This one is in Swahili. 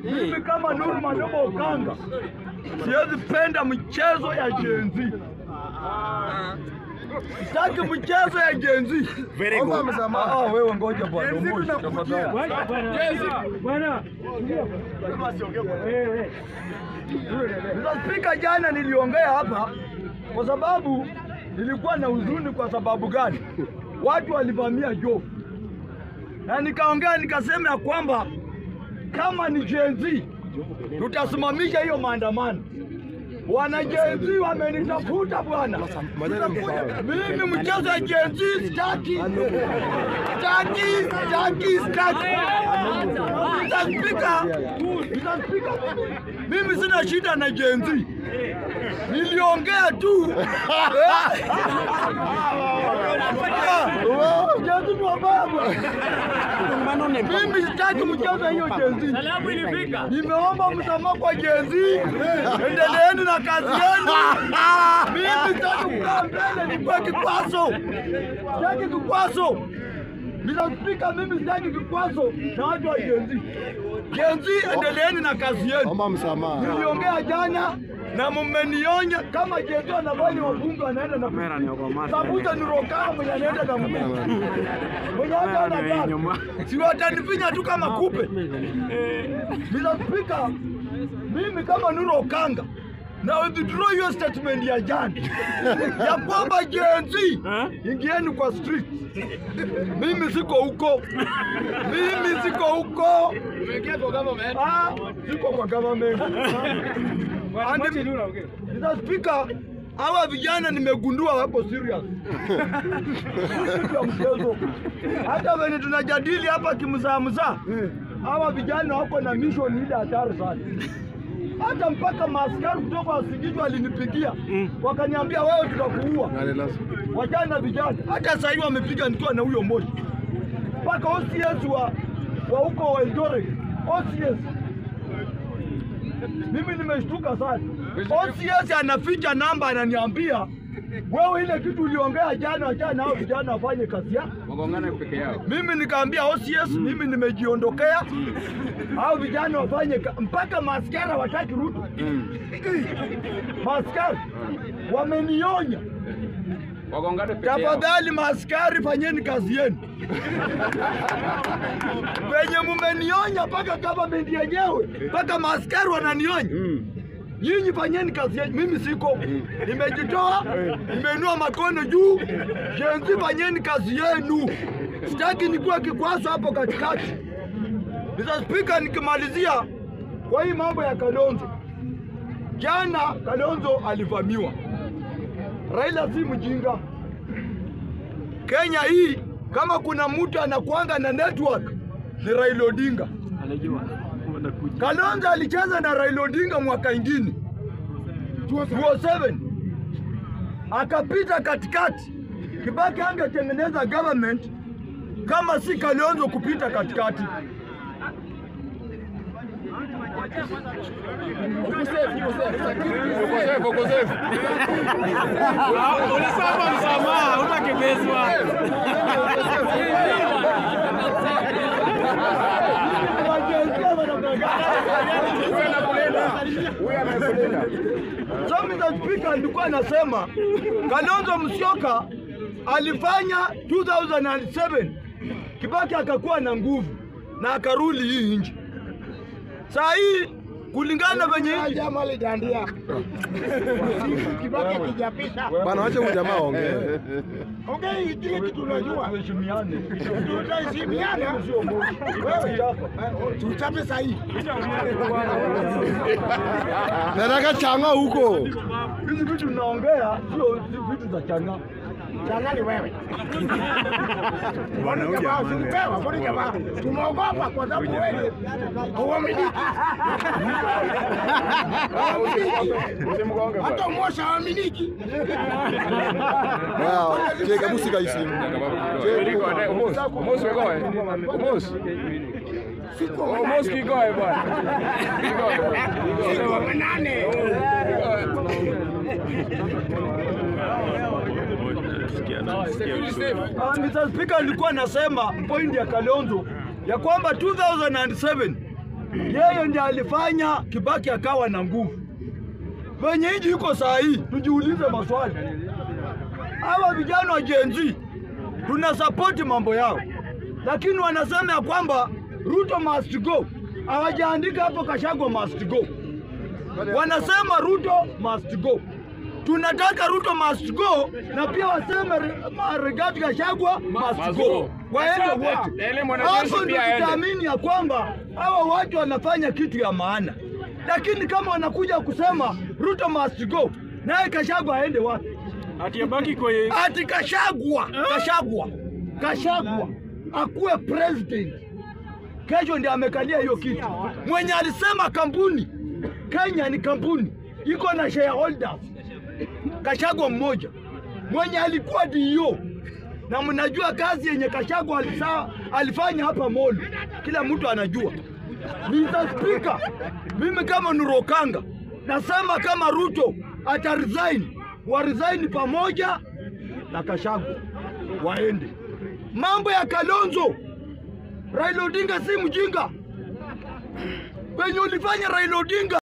Mimi kama Nuru Madobo Okanga siwezi penda mchezo ya Gen Z. Sitaki mchezo ya Gen Z. Very Omba good. msamaha. Ah, wewe ngoja bwana. Moshi tafadhali. Bwana, Mr. Speaker, jana niliongea hapa kwa sababu nilikuwa na huzuni. Kwa sababu gani? Watu walivamia Jofu na nikaongea nikasema ya kwamba kama ni Gen Z tutasimamisha hiyo maandamano. Wana Gen Z wamenitafuta bwana, mimi mchezo ya Gen Z sitaki, sitaki, sitaki, sitaki. Mr. Speaker, Mr. Speaker, mimi sina shida na Gen Z, niliongea tu Gen Z ni wabaya bwana. Mimi sitaki mchezo hiyo Gen Z. salamu ilifika. Nimeomba msamaha kwa Gen Z. Endeleeni na kazi yenu. Mimi sitaki kukaa mbele nikuwe kikwazo. Sitaki kikwazo. Mr. Speaker, mimi sitaki kikwazo na watu wa Gen Z. Gen Z, endeleeni na kazi yenu. Omba msamaha. Niliongea jana na mmenionya kama Gen Z anafanya wabunge wanaenda na Sabuta ni rokama mwenye anaenda na mguu. Mwenye hata ana gari. Si watanifinya tu kama kupe. Mr. Speaker, mimi kama Nuru Okanga na withdraw hiyo statement ya jana ya kwamba Gen Z ingieni kwa street. Mimi siko huko, mimi siko huko. Ah, siko kwa government. And Mr. Speaker, hawa vijana nimegundua wako serious. Kitu ya mchezo. Hata venye tunajadili hapa kimzaa mzaa, hawa vijana wako na mission ile hatari sana. Hata mpaka maaskari kutoka Wasigiti walinipigia wakaniambia, wewe tutakuua. Wajana vijana, hata sasa hivi wamepiga nikiwa na huyo moshi mpaka OCS wa wa huko Eldoret, OCS mimi nimeshtuka sana. OCS anaficha namba, ananiambia wewe, ile kitu uliongea jana, achana nao vijana wafanye kazi yao. Wagongane peke yao. Mimi nikaambia OCS, mimi nimejiondokea, hao vijana wafanye ka- mpaka maskara wataki Ruto. Maskari wamenionya, Wagongane peke yao. tafadhali maaskari, fanyeni kazi yenu. Penye mumenionya mpaka government yenyewe, mpaka maaskari wananionya Nyinyi fanyeni kazi yenu, mimi siko, nimejitoa, nimeinua makono juu. Gen Z fanyeni kazi yenu, sitaki nikuwe kikwazo hapo katikati. Mr. Speaker, nikimalizia kwa hii mambo ya Kalonzo, jana Kalonzo alivamiwa. Raila si mjinga. Kenya hii kama kuna mtu anakuanga na network ni Raila Odinga. Kalonzo alicheza na Raila Odinga mwaka ingine 2007 akapita katikati. Kibaki angetengeneza government kama si Kalonzo kupita katikati. Ukosefu, ukosefu. Ulisema msamaha, utakibezwa. So Mr. Speaker, alikuwa anasema Kalonzo Musyoka alifanya 2007 Kibaki akakuwa na nguvu na akarudi hii nchi. Saa hii kulingana venye hii Kibaki kijapita. Bana, wacha huyu jamaa aongee. Ongea kile kitu unajua. tuheshimiane. Tutaheshimiana. Wewe chapa. Tuchape sahihi. Nataka changa huko. Hizi vitu tunaongea sio si vitu za changa. Changani wewe. Mbona jamaa usipewa? Mbona jamaa tumeogopa kwa sababu wewe hauaminiki. Usimgonge Hata bwana. Mosha haaminiki. Wow, cheka musika isimu. Eriko, ane- Omos, Omos wegoe. Omos. Siko Omos kigoe bwana. Kigoe bwana. Siko manane. Security safe. Ah, Mr. Speaker, alikuwa anasema point ya Kalonzo ya kwamba 2007 yeye ndiye alifanya Kibaki akawa na nguvu. Wenye nchi iko saa hii, tujiulize maswali. Hawa vijana wa Gen Z tuna support mambo yao, lakini wanasema ya kwamba Ruto must go. Hawajaandika hapo Kashagwa must go, wanasema Ruto must go. Tunataka Ruto must go na pia waseme Re- ma- Rigathi Gachagua must Must go, go. waende Sawa. wote. Na ile mwanajeshi Hapo ndio pia aende. tutaamini ya kwamba hawa watu wanafanya kitu ya maana, lakini kama wanakuja kusema Ruto must go, naye Gachagua aende wapi? Ati abaki kwa yeye. ati Kashagwa, Kashagwa, Kashagwa akuwe president. Kesho ndiye amekalia hiyo kitu. Mwenye alisema kampuni Kenya ni kampuni iko na shareholders, Kashagwa mmoja mwenye alikuwa DO na mnajua kazi yenye Kashagwa alisa, alifanya hapa Molo, kila mtu anajua. Mr. Speaker, mimi kama Nurokanga nasema kama Ruto ata resign, wa resign pamoja na Kashagwa waende. Mambo ya Kalonzo, Raila Odinga si mjinga, penye ulifanya Raila Odinga